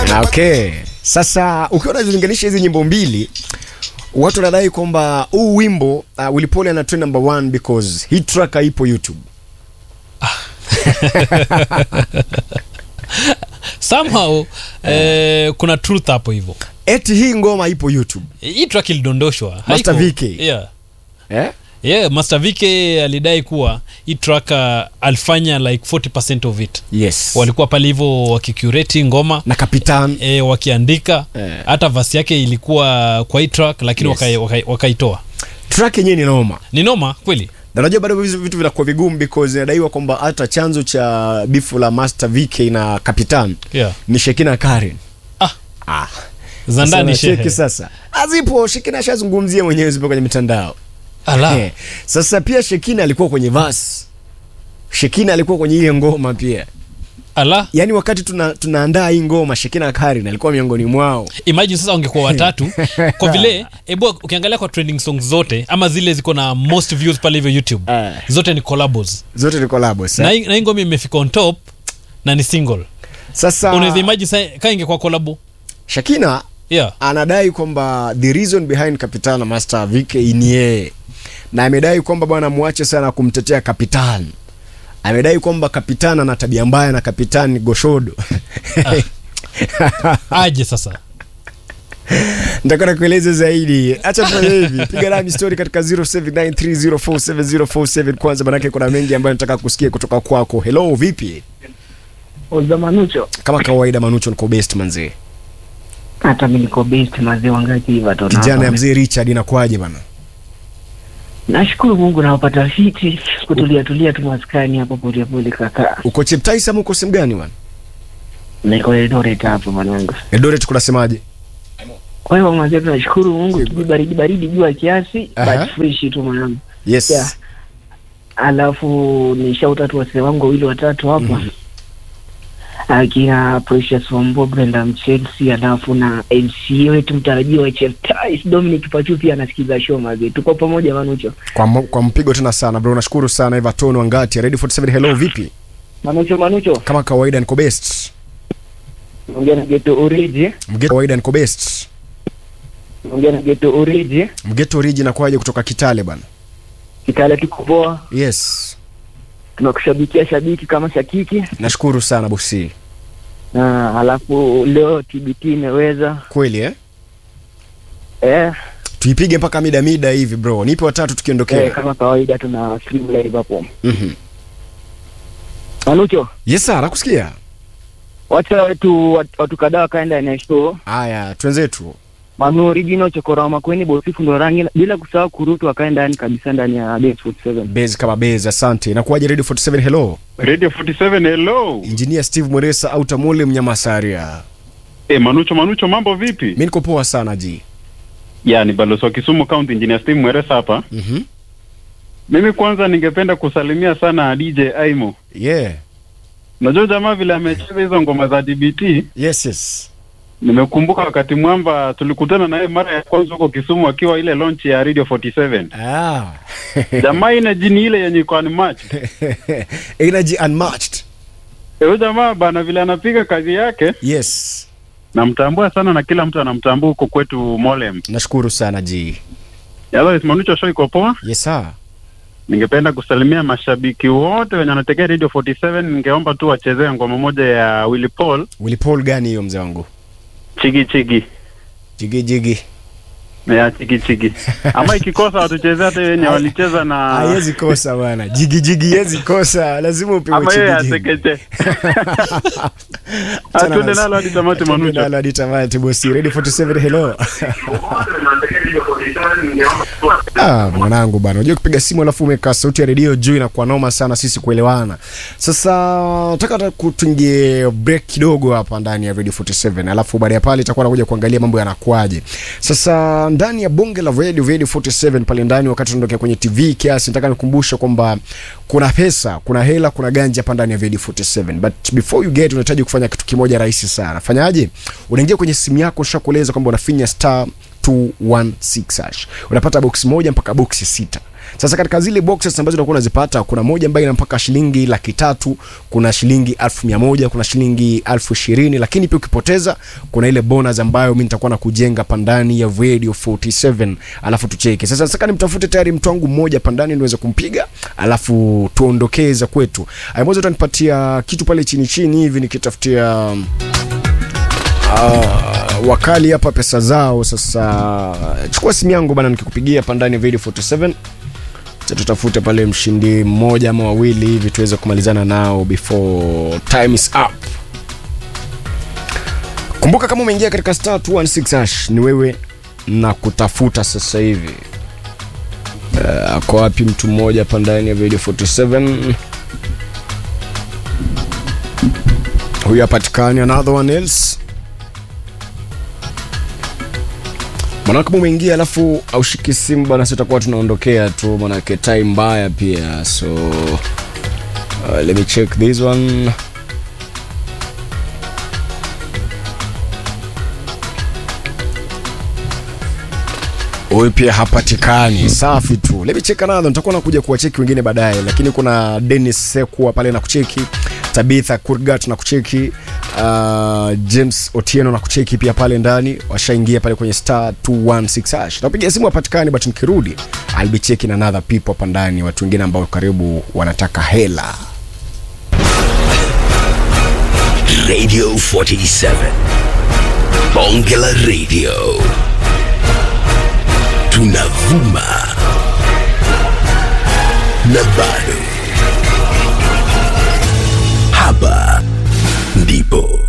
Okay, sasa ukiwa unazilinganisha hizi nyimbo mbili, watu wanadai kwamba huu wimbo uh, Willy Paul ana trend number one because hii track haipo YouTube. somehow eh, kuna truth hapo hivyo Eti hii ngoma ipo YouTube. hii track ilidondoshwa Master haiko- VK. yeah. Eh? Yeah, Master VK alidai kuwa hii track uh, alifanya like 40% of it Yes. walikuwa pale hivyo wakicurate ngoma na Kapitan. e, wakiandika Eh. hata vasi yake ilikuwa kwa hii track lakini Yes. wakai- wakai- wakaitoa Track yenyewe ni noma. ni noma kweli Na unajua bado hizo vitu vinakuwa vigumu because inadaiwa kwamba hata chanzo cha bifu la Master VK na Kapitan yeah. ni Shekina Karen. ah, Ah. za ndani Sasa cheki shehe sasa. Azipo Shekina ashazungumzia mwenyewe zipo kwenye mitandao. ala Eh, Sasa pia Shekina alikuwa kwenye verse. Shekina alikuwa kwenye ile ngoma pia. ala Yaani wakati tuna, tunaandaa hii ngoma Shekina Karen alikuwa miongoni mwao. imagine sasa wangekuwa watatu kwa vile ebu ukiangalia kwa trending songs zote ama zile ziko na most views pale hivyo youtube Eh. zote ni collabos Zote ni collabs. na eh. hii na hii ngoma imefika on top na ni single Sasa unaweza imagine sa- kaa ingekuwa collabo Shekina yeah anadai kwamba the reason behind Kapitan na Master VK ni yeye, na amedai kwamba bwana muache sana kumtetea Kapitan. Amedai kwamba Kapitan ana tabia mbaya na Kapitan ni goshodo. aje sasa Nitakwenda kueleza zaidi. Acha tufanye hivi, piga nami story katika 0793047047 kwanza, manake kuna mengi ambayo nataka kusikia kutoka kwako. Hello, vipi? Oza Manucho, Kama kawaida, Manucho niko best manzee. hata mimi niko best mazee wangapi hivi watu Kijana ya wanawapa. mzee Richard inakwaje bana? Nashukuru Mungu nawapata fiti kutulia tulia tu maskani hapo pole pole kaka. Uko Cheptais ama uko sehemu gani bana? Niko Eldoret hapo mwanangu. Eldoret kunasemaje? Kwa hiyo mazee tunashukuru Mungu kiji baridi baridi jua kiasi Aha. but fresh tu mwanangu. Yes. Yeah. Alafu ni shout out wase wangu wawili watatu hapa. Mhm. Akina Precious Wambo, Brenda Mchelsea, alafu na MC wetu mtarajiwa wa Cheptais Dominic Pachu pia anasikiza show mazee. Tuko pamoja Manucho. Kwa, mo- kwa mpigo tena sana bro, nashukuru sana Everton Wangati Ready 47 hello, vipi? Manucho Manucho. Kama kawaida niko best. Ongea na Geto Origi. Mgeto kawaida niko best. Ongea na Geto Origi. Mgeto oriji nakuaje kutoka Kitale bana? Kitale tuko poa. Yes. Tunakushabikia shabiki kama shakiki. Nashukuru sana bosi. Na halafu leo TBT imeweza Kweli eh? eh, Tuipige mpaka mida mida hivi bro. Nipe watatu tukiondokea. eh, kama kawaida tuna stream live hapo. Mhm. Manucho, Yes sir, nakusikia. wacha wetu watu, watu kadhaa wakaenda na show. Haya, twenzetu. Manu original chokora makweni bosifu ndo rangi bila kusahau kurutu wakaenda ndani kabisa ndani ya Dance 47. Base kama base, asante. Nakuaje Ready 47 hello? Radio 47 hello. Engineer Steve Mweresa au Tamule Mnyamasaria. Eh, Manucho Manucho mambo vipi? Mimi niko poa sana ji. Ya ni balozi wa Kisumu County Engineer Steve Mweresa hapa. Mhm. Mimi kwanza ningependa kusalimia sana DJ Aimo. Yeah. Unajua jamaa vile amecheza hizo ngoma za DBT, Yes yes. nimekumbuka wakati mwamba tulikutana naye mara ya kwanza huko Kisumu akiwa ile launch ya Radio 47. Ah. Jamaa ina jini ile yenye iko unmatched. Energy unmatched. Eh, Huyo jamaa bana vile anapiga kazi yake Yes. namtambua sana na kila mtu anamtambua huko kwetu Molem. Nashukuru sana ji. Otherwise Manucho show iko poa. Yes sir. Ningependa kusalimia mashabiki wote wenye wanategea Radio 47. Ningeomba tu wachezee ngoma moja ya Willy Paul, Willy Paul gani hiyo mzee wangu? chigi chigi Jigi jigi. ya chigi chigi, ama ikikosa watuchezee hata wenye walicheza na Haiwezi kosa bwana. Jigi jigi haiwezi kosa. Lazima upewe ama yeye jigi jigi. atekeche. Achana Atuende na- nalo hadi tamati Tuende Manucho. nalo hadi tamati bosi. Ready 47 hello. Ah, mwanangu bana, unajua kupiga simu alafu umekaa sauti ya redio juu inakuwa noma sana sisi kuelewana. Sasa nataka hata kutungie break kidogo hapa ndani ya Radio 47, alafu baada ya pale itakuwa nakuja kuangalia mambo yanakuaje. Sasa ndani ya bonge la Radio Radio 47 pale ndani, wakati tunaondokea kwenye TV kiasi, nataka nikumbushe kwamba kuna pesa, kuna hela, kuna ganja hapa ndani ya Radio 47. But before you get, unahitaji kufanya kitu kimoja rahisi sana. Fanyaje? Unaingia kwenye simu yako, nishakueleza kwamba unafinya star 216 hash. Unapata box moja mpaka box sita. Sasa katika zile boxes ambazo unakuwa unazipata, kuna moja ambayo ina mpaka shilingi laki tatu, kuna shilingi elfu mia moja, kuna shilingi elfu ishirini, lakini pia ukipoteza kuna ile bonus ambayo mimi nitakuwa na kujenga pandani ya Radio 47, alafu tucheke. Sasa sasa nimtafute tayari mtu wangu mmoja pandani niweze kumpiga, alafu tuondokeze kwetu. Aimoza utanipatia kitu pale chini chini hivi nikitafutia uh, wakali hapa pesa zao. Sasa chukua simu yangu bana, nikikupigia pandani ya Radio 47 Acha tutafute pale mshindi mmoja ama wawili hivi tuweze kumalizana nao before time is up. Kumbuka kama umeingia katika star 216 hash ni wewe na kutafuta sasa hivi. Uh, ako wapi mtu mmoja hapa ndani ya Radio 47? Huyu hapatikani, another one else. Maana kama umeingia alafu aushiki simu bwana, sisi tutakuwa tunaondokea tu, manake time mbaya pia. So uh, let me check this one. Huyu pia hapatikani. Safi tu. Let me check another. Nitakuwa nakuja kuwacheki wengine baadaye, lakini kuna Dennis Sekua pale na kucheki, Tabitha Kurgat na kucheki, uh, James Otieno na kucheki pia pale ndani, washaingia pale kwenye star 216 hash. Napiga simu hapatikani, but nikirudi I'll be checking another people hapa ndani, watu wengine ambao karibu wanataka hela. Radio 47. Bonge la Radio. Tunavuma. Na bado. Hapa ndipo.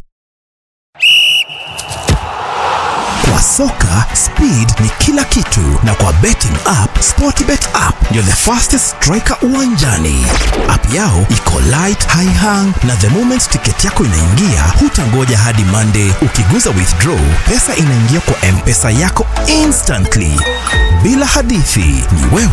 Kwa soka speed ni kila kitu, na kwa betting app Sportbet app ndio the fastest striker uwanjani. App yao iko light, high hang, na the moment tiketi yako inaingia, hutangoja hadi Monday. Ukiguza withdraw, pesa inaingia kwa mpesa yako instantly, bila hadithi. Ni wewe